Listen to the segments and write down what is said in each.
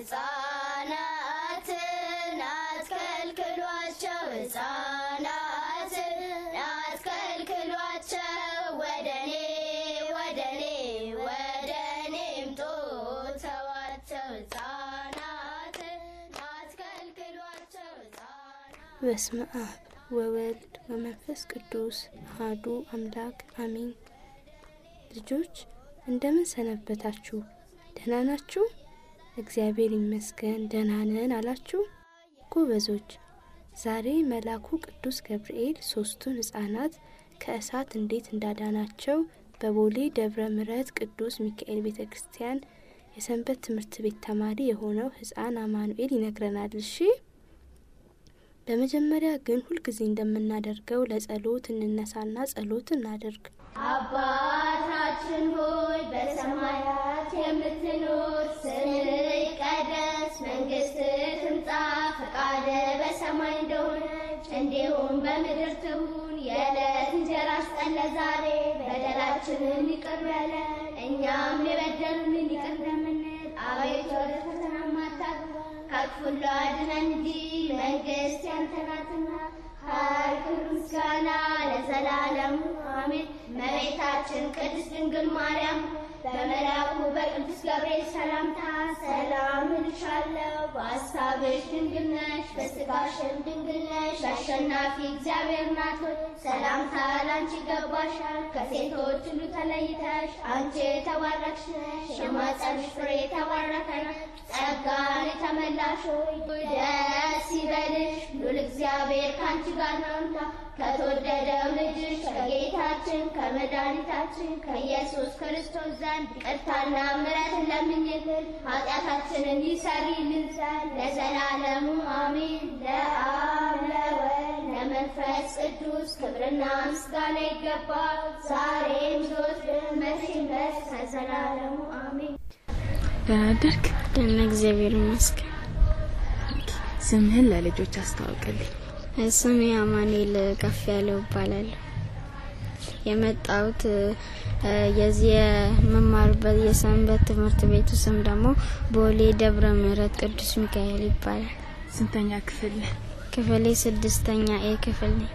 ሕፃናትን አትከልክሏቸው፣ ሕፃናትን አትከልክሏቸው፣ ወደ እኔ ወደ እኔ ወደ እኔ ምጡ ተዋቸው፣ ሕፃናትን አትከልክሏቸው፣ ሕፃናት በስመ አብ ወወልድ ወመንፈስ ቅዱስ አሐዱ አምላክ አሜን። ልጆች እንደምን ሰነበታችሁ? ደህና ናችሁ? እግዚአብሔር ይመስገን ደህና ነን አላችሁ? ጎበዞች። ዛሬ መልአኩ ቅዱስ ገብርኤል ሶስቱን ሕፃናት ከእሳት እንዴት እንዳዳናቸው በቦሌ ደብረ ምሕረት ቅዱስ ሚካኤል ቤተ ክርስቲያን የሰንበት ትምህርት ቤት ተማሪ የሆነው ሕፃን አማኑኤል ይነግረናል። እሺ በመጀመሪያ ግን ሁልጊዜ እንደምናደርገው ለጸሎት እንነሳና ጸሎት እናደርግ። አባታችን ሆይ በሰማያት የምትኖር፣ ስምህ ይቀደስ፣ መንግስትህ ትምጣ፣ ፈቃድህ በሰማይ እንደሆነች እንዲሁም በምድር ትሁን። የዕለት እንጀራችንን ስጠን ዛሬ፣ በደላችንን ይቅር በለን እኛም የበደሉንን ይቅር እንደምንል፣ አቤቱ ወደ ፈተና አታግባን ከክፉ ሁሉ አድነን እንጂ መንግስት ያንተ ናትና ኃይል፣ ክብር፣ ምስጋና ለዘላለሙ አሜን። እመቤታችን ቅድስት ድንግል ማርያም በመልአኩ በቅዱስ ገብርኤል ሰላምታ ሰላም እልሻለሁ፣ በሐሳብሽ ድንግል ነሽ፣ በሥጋሽም ድንግል ነሽ። አሸናፊ እግዚአብሔር ናት ሆይ ሰላምታ ላንቺ ይገባሻል። ከሴቶች ሁሉ ተለይተሽ አንቺ የተባረክሽ ነሽ፣ የማኅፀንሽ ፍሬ የተባረከ ነው። ጸጋን የተመላሽ ሆይ ደስ ይበልሽ፣ ሉል እግዚአብሔር ከአንቺ ጋር ነውና ከተወደደው ልጅሽ ከጌታችን ከመድኃኒታችን ከኢየሱስ ክርስቶስ ዘንድ ይቅርታና ምሕረትን ለምኝልን ኃጢአታችንን ይሰሪልን ዘንድ ለዘላለሙ አሜን። ለአብ ለወልድ ለመንፈስ ቅዱስ ክብርና ምስጋና ይገባል፣ ዛሬም ዘወትርም መቼም ድረስ ከዘላለሙ አሜን። ደህና አደርክ? ደህና እግዚአብሔር ይመስገን። ስምህን ለልጆች አስተዋውቅልኝ። ስሜ አማኑኤል ከፍ ያለው እባላለሁ። የመጣሁት እ፣ የዚህ የመማርበት የሰንበት ትምህርት ቤቱ ስም ደግሞ ቦሌ ደብረ ምሕረት ቅዱስ ሚካኤል ይባላል። ስንተኛ ክፍል ነህ? ክፍሌ ስድስተኛ ኤ ክፍል ነኝ።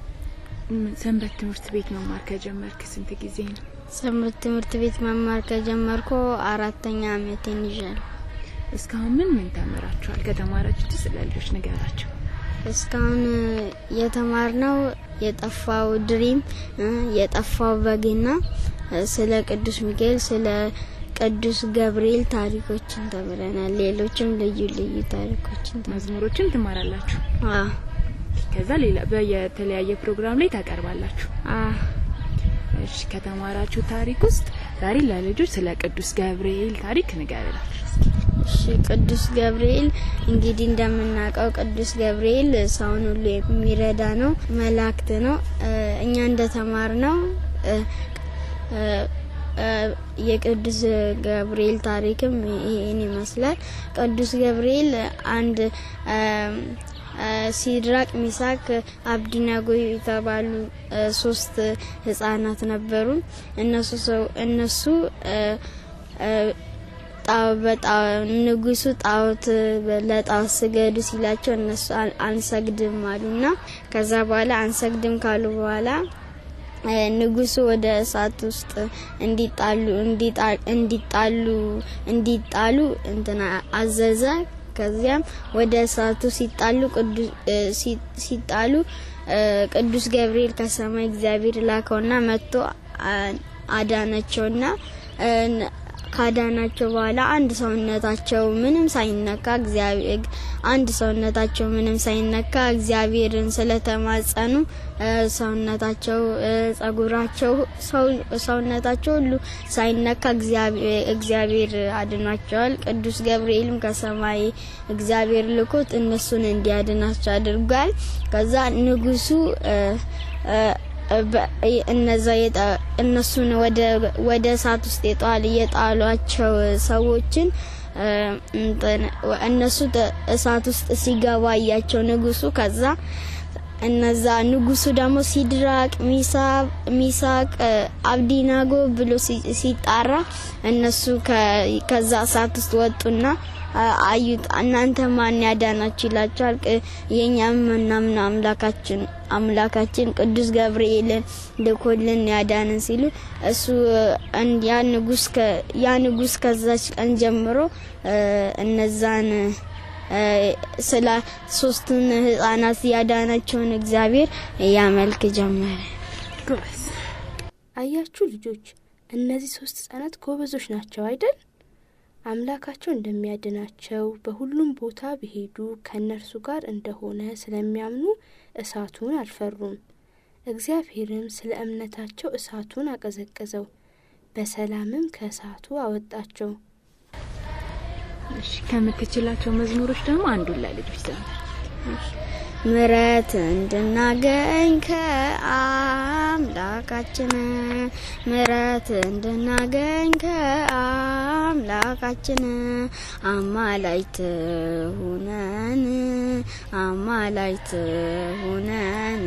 ም- ሰንበት ትምህርት ቤት መማር ከጀመርክ ስንት ጊዜ ነው? ሰንበት ትምህርት ቤት መማር ከጀመርኩ አራተኛ አመቴን ይዣለሁ። እስካሁን ምን ምን ተምራችኋል? ከተማራችሁት ስለ ልጆች ንገራቸው። እስካሁን የተማርነው የጠፋው ድሪም እ፣ የጠፋው በግና እ፣ ስለ ቅዱስ ሚካኤል ስለ ቅዱስ ገብርኤል ታሪኮችን ተምረናል። ሌሎችም ልዩ ልዩ ታሪኮችን ተምረናል። መዝሙሮችን ትማራላችሁ። አዎ ከዛ ሌላ በየተለያየ ፕሮግራም ላይ ታቀርባላችሁ። አዎ እሺ፣ ከተማራችሁ ታሪክ ውስጥ ዛሬ ለልጆች ስለ ቅዱስ ገብርኤል ታሪክ ንገራላችሁ። እሺ ቅዱስ ገብርኤል እንግዲህ እንደምናውቀው ቅዱስ ገብርኤል ሰውን ሁሉ የሚረዳ ነው፣ መላእክት ነው። እ፣ እኛ እንደተማርነው እ፣ እ፣ እ፣ የቅዱስ ገብርኤል ታሪክም ይሄን ይመስላል። ቅዱስ ገብርኤል አንድ እ፣ እ፣ ሲድራቅ፣ ሚሳክ፣ አብድናጎ የተባሉ እ፣ ሶስት ህጻናት ነበሩ። እነሱ ሰው እነሱ እ፣ እ፣ ጣው በጣው ንጉሱ ጣዖት ለጣዖት ስገዱ ሲላቸው እነሱ አን- አንሰግድም አሉና ከዛ በኋላ አንሰግድም ካሉ በኋላ እ፣ ንጉሱ ወደ እሳት ውስጥ እንዲጣሉ እንዲጣ- እንዲጣሉ እንዲጣሉ እንትና አዘዘ። ከዚያም ወደ እሳቱ ሲጣሉ ቅዱስ እ፣ ሲ- ሲጣሉ እ፣ ቅዱስ ገብርኤል ከሰማይ እግዚአብሔር ላከውና መጥቶ አ- አዳናቸውና እ፣ ካዳናቸው በኋላ አንድ ሰውነታቸው ምንም ሳይነካ እግዚአብሔር አንድ ሰውነታቸው ምንም ሳይነካ እግዚአብሔርን ስለተማጸኑ እ፣ ሰውነታቸው እ፣ ጸጉራቸው ሰው ሰውነታቸው ሁሉ ሳይነካ እግዚአብሔር እግዚአብሔር አድኗቸዋል። ቅዱስ ገብርኤልም ከሰማይ እግዚአብሔር ልኮት እነሱን እንዲያድናቸው አድርጓል። ከዛ ንጉሱ እ፣ እ፣ በ- እነዛ የጣ- እነሱን ወደ ወደ እሳት ውስጥ የጣል የጣሏቸው ሰዎችን እ፣ እንትን እነሱ ተ- እሳት ውስጥ ሲገባ እያቸው ንጉሱ ከዛ እነዛ ንጉሱ ደግሞ ሲድራቅ ሚሳ- ሚሳቅ እ፣ አብዲናጎ ብሎ ሲ- ሲጣራ እነሱ ከ- ከዛ እሳት ውስጥ ወጡና አ- አዩት እናንተ ማን ያዳናችሁ ይላቸዋል። ቅ- የእኛም ምናምን አምላካችን አምላካችን ቅዱስ ገብርኤልን ልኮልን ያዳንን ሲሉ እሱ እን- ያ ንጉስ ከ- ያ ንጉስ ከዛች ቀን ጀምሮ እ፣ እነዛን እ፣ ስለ ሶስቱን ህጻናት ያዳናቸውን እግዚአብሔር ያመልክ ጀመረ። ጎበዝ። አያችሁ ልጆች፣ እነዚህ ሶስት ህጻናት ጎበዞች ናቸው አይደል? አምላካቸው እንደሚያድናቸው በሁሉም ቦታ ቢሄዱ ከእነርሱ ጋር እንደሆነ ስለሚያምኑ እሳቱን አልፈሩም። እግዚአብሔርም ስለ እምነታቸው እሳቱን አቀዘቀዘው፣ በሰላምም ከእሳቱ አወጣቸው። እሺ ከምትችላቸው መዝሙሮች ደግሞ አንዱን ለልጆች ዘምር። ምረት እንድናገኝ ከአምላካችን ምረት እንድናገኝ ከአምላካችን አማላይት ሁነን አማላይት ሁነን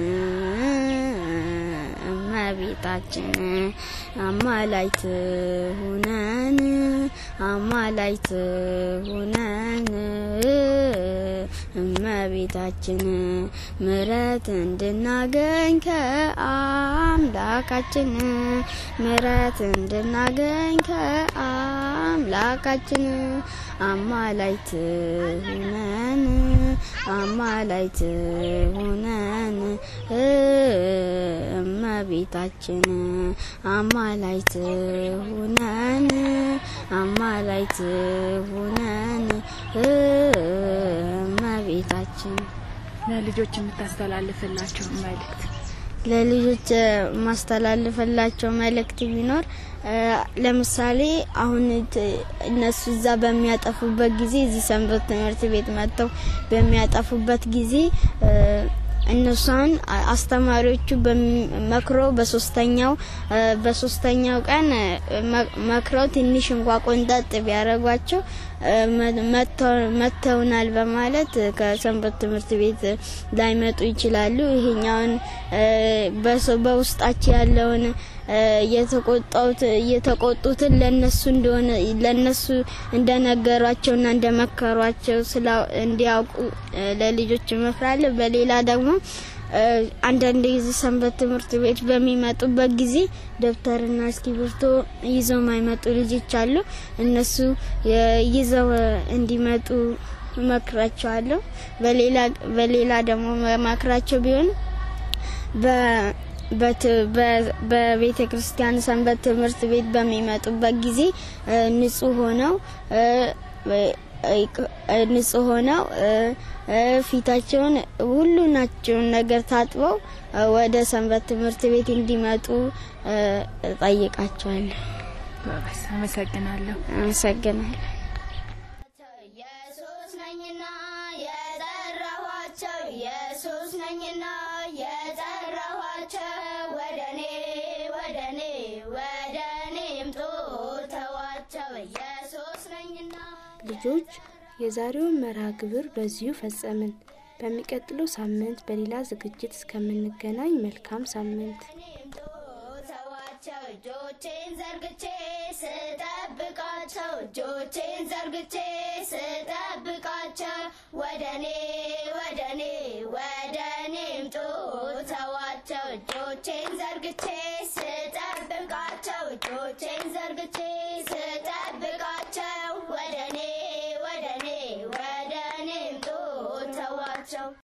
እመቤታችን አማላይት ሁነን አማላይት ሁነን እመቤታችን ምረት እንድናገኝ ከአምላካችን ምረት እንድናገኝ ከአምላካችን አማላይት ሁነን አማላይት ሁነን እመቤታችን አማላይት ሁነን አማላይት ሁነን እመቤታችን ለልጆች የምታስተላልፍላቸው መልእክት ለልጆች ማስተላልፈላቸው መልእክት ቢኖር እ፣ ለምሳሌ አሁን ት- እነሱ እዛ በሚያጠፉበት ጊዜ እዚህ ሰንበት ትምህርት ቤት መጥተው በሚያጠፉበት ጊዜ እ፣ እነሷን አ- አስተማሪዎቹ በሚ- መክረው በሶስተኛው እ፣ በሶስተኛው ቀን እ፣ መ- መክረው ትንሽ እንኳ ቆንጠጥ ቢያደርጓቸው እ፣ መ- መጥተው- መጥተውናል በማለት እ፣ ከሰንበት ትምህርት ቤት እ፣ ላይመጡ ይችላሉ። ይሄኛውን እ፣ በሰ- በውስጣቸው ያለውን እ፣ የተቆጣውት የተቆጡትን ለነሱ እንደሆነ ለነሱ እንደነገሯቸውና እንደመከሯቸው ስላ እንዲያውቁ እ፣ ለልጆች እመክራለሁ። በሌላ ደግሞ እ፣ አንዳንድ ጊዜ ሰንበት ትምህርት ቤት በሚመጡበት ጊዜ ደብተርና እስክሪብቶ ይዘው ማይመጡ ልጆች አሉ። እነሱ የ- ይዘው እ፣ እንዲመጡ እመክራቸዋለሁ። በሌላ በሌላ ደግሞ መክራቸው ቢሆን በ- በት- በ- በቤተ ክርስቲያን ሰንበት ትምህርት ቤት በሚመጡበት ጊዜ እ፣ ንጹህ ሆነው እ፣ እ፣ እ፣ ንጹህ ሆነው እ፣ እ፣ ፊታቸውን ሁሉናቸውን ነገር ታጥበው እ፣ ወደ ሰንበት ትምህርት ቤት እንዲመጡ እ፣ እጠይቃቸዋለሁ። ጎበዝ። አመሰግናለሁ። አመሰግናለሁ። ኢየሱስ ነኝና የጠራኋቸው ኢየሱስ ነኝና የጠራኋቸው ወደኔ ወደኔ ወደኔ ይምጡ ተዋቸው ኢየሱስ ነኝና ልጆች የዛሬውን መርሃ ግብር በዚሁ ፈጸምን። በሚቀጥለው ሳምንት በሌላ ዝግጅት እስከምንገናኝ መልካም ሳምንት። ተዋቸው እጆቼን ዘርግቼ ስጠብቃቸው እጆቼን ዘርግቼ ስጠብቃቸው ወደኔ ወደኔ ወደኔ ይምጡ ተዋቸው እጆቼን ዘርግቼ ስጠብቃቸው እጆቼን ዘርግቼ ስጠብቃቸው ወደኔ ወደኔ ወደኔ ይምጡ ተዋቸው